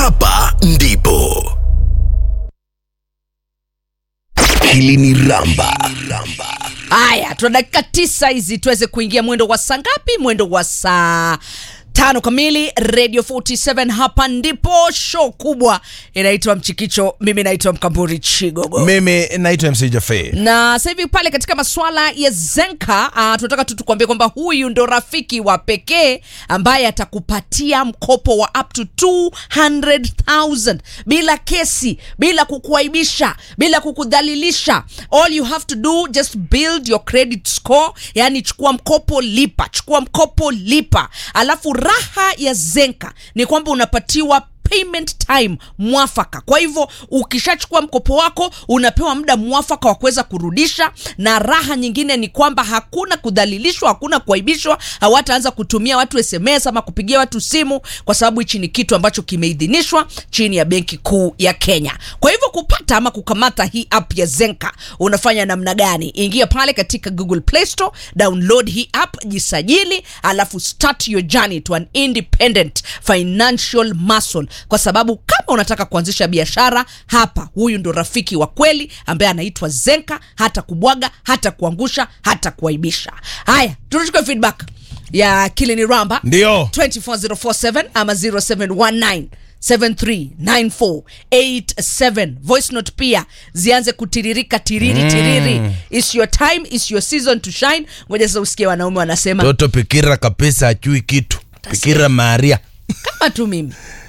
hapa ndipo Kilini Ramba. haya tuna dakika tisa hizi tuweze kuingia mwendo wa saa ngapi mwendo wa saa tano kamili radio 47 hapa ndipo show kubwa inaitwa mchikicho mimi naitwa mkamburi chigogo mimi naitwa mc jafe na sasa hivi pale katika masuala ya zenka uh, tunataka tu tukuambia kwamba huyu ndo rafiki wa pekee ambaye atakupatia mkopo wa up to 200000 bila kesi bila kukuaibisha bila kukudhalilisha all you have to do just build your credit score yani chukua mkopo lipa chukua mkopo lipa alafu raha ya zenka ni kwamba unapatiwa payment time mwafaka kwa hivyo ukishachukua mkopo wako unapewa muda mwafaka wa kuweza kurudisha na raha nyingine ni kwamba hakuna kudhalilishwa hakuna kuaibishwa hawataanza kutumia watu sms ama kupigia watu simu kwa sababu hichi ni kitu ambacho kimeidhinishwa chini ya benki kuu ya kenya kwa hivyo kupata ama kukamata hii app ya zenka unafanya namna gani ingia pale katika google play store download hii app jisajili alafu start your journey to an independent financial muscle kwa sababu kama unataka kuanzisha biashara hapa huyu ndo rafiki wa kweli ambaye anaitwa zenka hata kubwaga hata kuangusha hata kuaibisha haya tunachukua feedback ya kilini ramba ndio 24047 ama 0719 739487 voice note pia zianze kutiririka tiriri mm. tiriri is your time is your season to shine ngoja sasa usikie wanaume wanasema toto pikira kabisa achui kitu pikira maria kama tu mimi